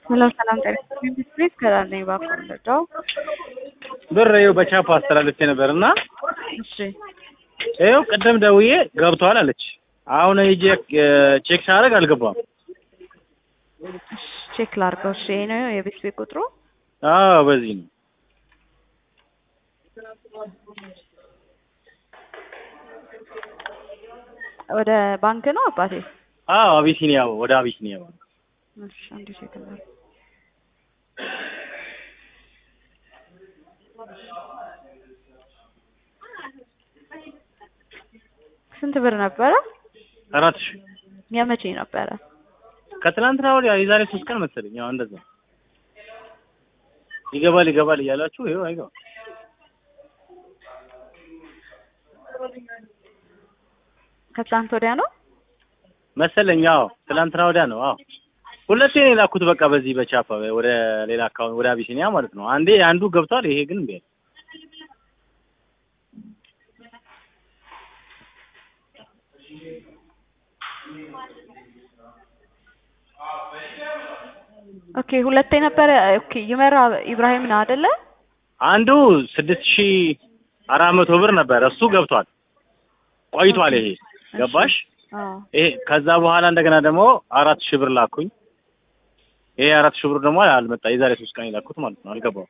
ሰላም ሰላም ጤና ይስጥልኝ ቢስሚት ከዳር ነኝ ባኮንደው ብር ይኸው በቻፓ አስተላልፌ ነበር እና እሺ ይኸው ቅድም ደውዬ ገብቷል አለች። አሁን ሂጄ ቼክ ሳደርግ አልገባም። ቼክ ላድርገው። እሺ ይሄ ነው የቤት ቤት ቁጥሩ። አዎ በዚህ ነው። ወደ ባንክ ነው አባቴ? አዎ አቢሲኒያ ወደ አቢሲኒያ ባንክ። እሺ አንዴ ቼክ እናድርግ። ስንት ብር ነበረ? አራት ሺህ የመቼ ነበረ? ከትናንትና ወዲያ የዛሬ ሶስት ቀን መሰለኝ። ያው እንደዛ ይገባል ይገባል እያላችሁ ይኸው አይገባም። ከትላንት ወዲያ ነው? መሰለኝ። አዎ ትናንትና ወዲያ ነው። አዎ ሁለቴ ነው የላኩት። በቃ በዚህ በቻፓ ወደ ሌላ አካውንት ወደ አቢሲኒያ ማለት ነው። አንዴ አንዱ ገብቷል። ይሄ ግን እምቢ አለ። ኦኬ ሁለቴ ነበረ። ኦኬ ይመራ ኢብራሂም ነው አይደለ? አንዱ ስድስት ሺህ አራት መቶ ብር ነበር። እሱ ገብቷል ቆይቷል። ይሄ ገባሽ? አዎ ይሄ ከዛ በኋላ እንደገና ደግሞ አራት ሺህ ብር ላኩኝ። ይሄ አራት ሺህ ብር ደግሞ አልመጣ። የዛሬ ሶስት ቀን የላኩት ማለት ነው። አልገባው።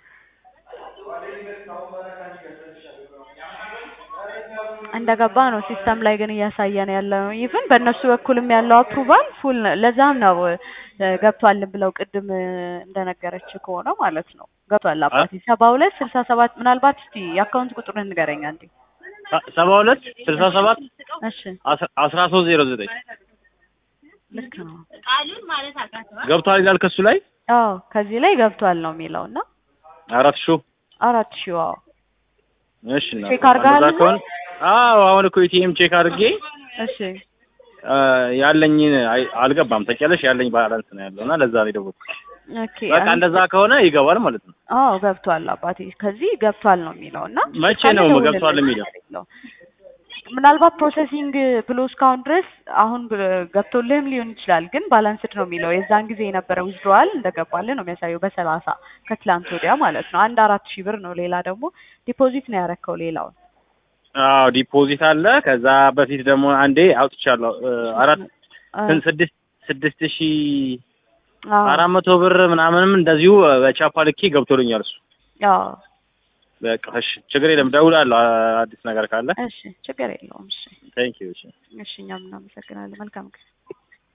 እንደገባ ነው ሲስተም ላይ ግን እያሳየን ያለው ኢቭን በእነሱ በኩልም ያለው አፕሩቫል ፉል ለዛም ነው እ ገብቷል ብለው ቅድም እ እንደነገረች ከሆነ ማለት ነው ገብቷል አባቴ ሰባ ሁለት ስልሳ ሰባት ምናልባት እስቲ የአካውንት ቁጥሩን ንገረኝ አንዴ ሰባ ሁለት ስልሳ ሰባት እሺ አስራ ሶስት ዜሮ ዘጠኝ ልክ ነው ገብቷል ይላል ከሱ ላይ አዎ ከዚህ ላይ ገብቷል ነው የሚለው እና አራት ሺህ አራት ሺህ አዎ እሺ እና ቼክ አድርገሃል እንደዛ ከሆነ አዎ አሁን እኮ ኢቲኤም ቼክ አድርጌ እሺ አ፣ ያለኝን አይ- አልገባም ታውቂያለሽ ያለኝ ባላንስ ነው ያለው እና ለዛ ነው የደወልኩት ኦኬ በቃ እንደዛ ከሆነ ይገባል ማለት ነው አዎ ገብቷል አባቴ ከዚህ ገብቷል ነው የሚለው እና መቼ ካለ ነው ደውልልኝ ገብቷል የሚለው? ነው። ምናልባት ፕሮሰሲንግ ብሎ እስካሁን ድረስ አሁን ብ- ገብቶልህም ሊሆን ይችላል፣ ግን ባላንስድ ነው የሚለው የዛን ጊዜ የነበረ ዊዝድሮዋል እንደገባልህ ነው የሚያሳየው በሰላሳ ከትላንት ወዲያ ማለት ነው። አንድ አራት ሺህ ብር ነው። ሌላ ደግሞ ዲፖዚት ነው ያረከው ሌላውን አዎ ዲፖዚት አለ ከዛ በፊት ደግሞ አንዴ አውጥቻለሁ እ፣ አራት አ- ስንት ስድስት ስድስት ሺህ አዎ አራት መቶ ብር ምናምንም እንደዚሁ በቻፓ ልኬ ገብቶልኛል እሱ አዎ በቃ እሺ ችግር የለም ደውላለሁ አ- አዲስ ነገር ካለ እሺ ችግር የለውም። እሺ ቴንክ ዩ እሺ እሺ እኛም እናመሰግናለን። መልካም ቀን